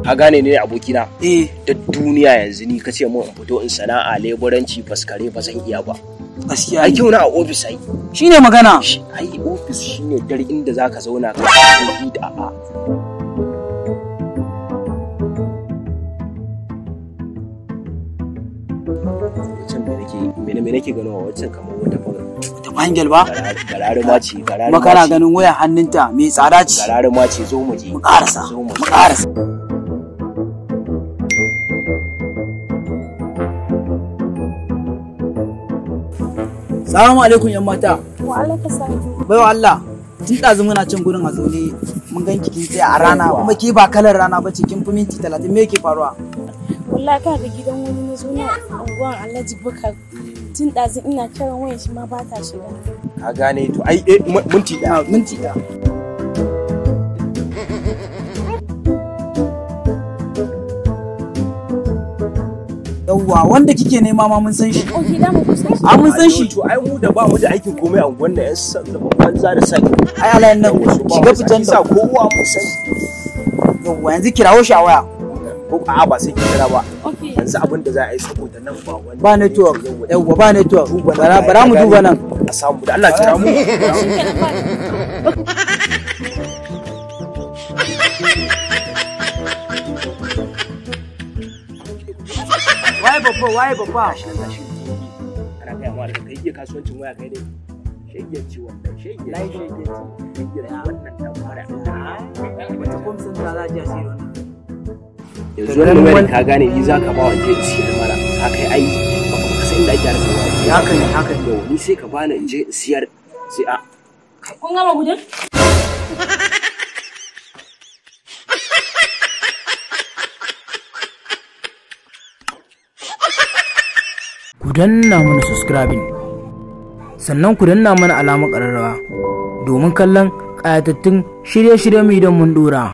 ka gane ne abokina eh da duniya yanzu ni kace mun in fito in sana'a leburanci faskare ba zan iya ba gaskiya ai ne kyau na a ofis ai shine magana Shi- ai ofis shine dare inda zaka zauna ka yi da a wancan me nake me me nake ganowa wancan kamar wata fara ta bangel ba gararuma ce gararuma kuma kana ce ganin waya hannunta mai tsada ce gararuma ce zo mu je mu karasa zo mu mu karasa Salamu alaikum yan mata. Wa alaika salam. Baiwa Allah, tun ɗazu muna cin gurin a zaune mun gan kin tsaya a rana kuma ke ba kalar rana ba ce kin fi minti talatin me yake faruwa? Wallahi ka ga gidan wani na zo na unguwan Alhaji Bukar. Tun ɗazu ina kiran wayan shi ma ba ta shiga. ka gane to ai eh, mu- minti ɗaya Na minti ɗaya. Yawwa wanda kike nema ma mun san shi. Ok, da mu kusa shi. A mun san shi. to ai mu da ba mu da aikin komai a unguwan nan yan san da banza da sai Ai alayin nan shiga fitan sa da. kowa mun san Yawwa yanzu kirawo shi a waya. ko a ba sai ki kira ba Ok. yanzu abin da za a yi saboda nan ba wani Ba network. Yawwa ba network. Bara bara mu duba nan. a samu da Allah kira mu Shi ke na fara. Waye babba waye babba. shi nan gashi ana kai amma da kai iya kasuwancin waya kai dai shegen ci wannan shegen Lai shegen ci shegen wannan dan fara Wata kwamsan ta za a ji a siyo wannan. yanzu wannan wayar ka gane ni za ka ba wa je siyar mana ka kai ai ba ka san inda ake harkar waya Haka ne haka ne. yau ni sai ka bani in je in siyar sai a Kun gama gudun? ku danna mana subscribing sannan ku danna mana alamar ƙararrawa domin kallon ƙayatattun shirye-shiryen mu idan mun dora